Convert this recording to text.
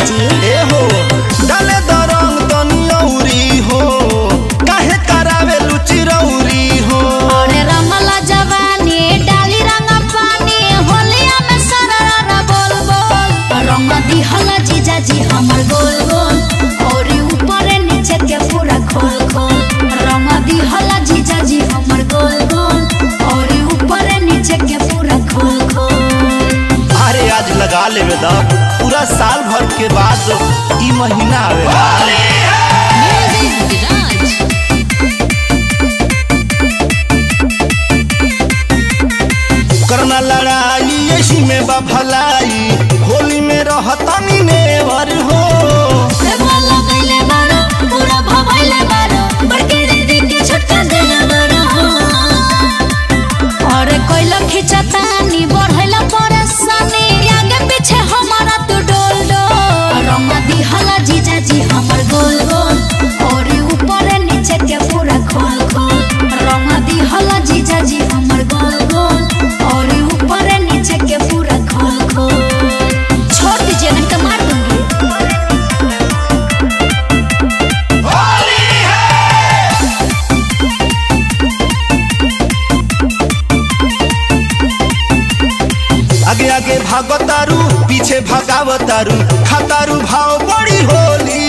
जी ए हो डाले दरंग तनी औरी हो काहे करावे लुचिरौरी हो अरे रमला जवानी डाली रंग पानी होलिया में सररा बोल बोल रंग दिहला जीजा जी हमर गोल गोल और ऊपर नीचे के पूरा खोल खोल रंग दिहला जीजा जी हमर गोल गोल और ऊपर नीचे के पूरा खोल खोल अरे आज लगा लेवे द पूरा साल भर के बाद ई महीना आवेला करना लड़ाई ऐसी में बा भलाई होली में रहतनी नेवर हो वाला गइले बारो पूरा भभइले बारो बड़के दीदी के छोटका देले बारो हो अरे कोइला खिंचतानी बढ़ैला परेशानी आगे पीछे हमारा तू डोल डोल रंग दिहला जीजा जी हमर गोल गोल और ऊपर नीचे के पूरा खोल खोल रंग दिहला जीजा जी हमर गोल गोल और ऊपर नीचे के पूरा खोल खोल छोड़ दीजिए नहीं तो मार दूंगी आगे आगे भागतारू पीछे भगावतारू खातारू भाव बड़ी होली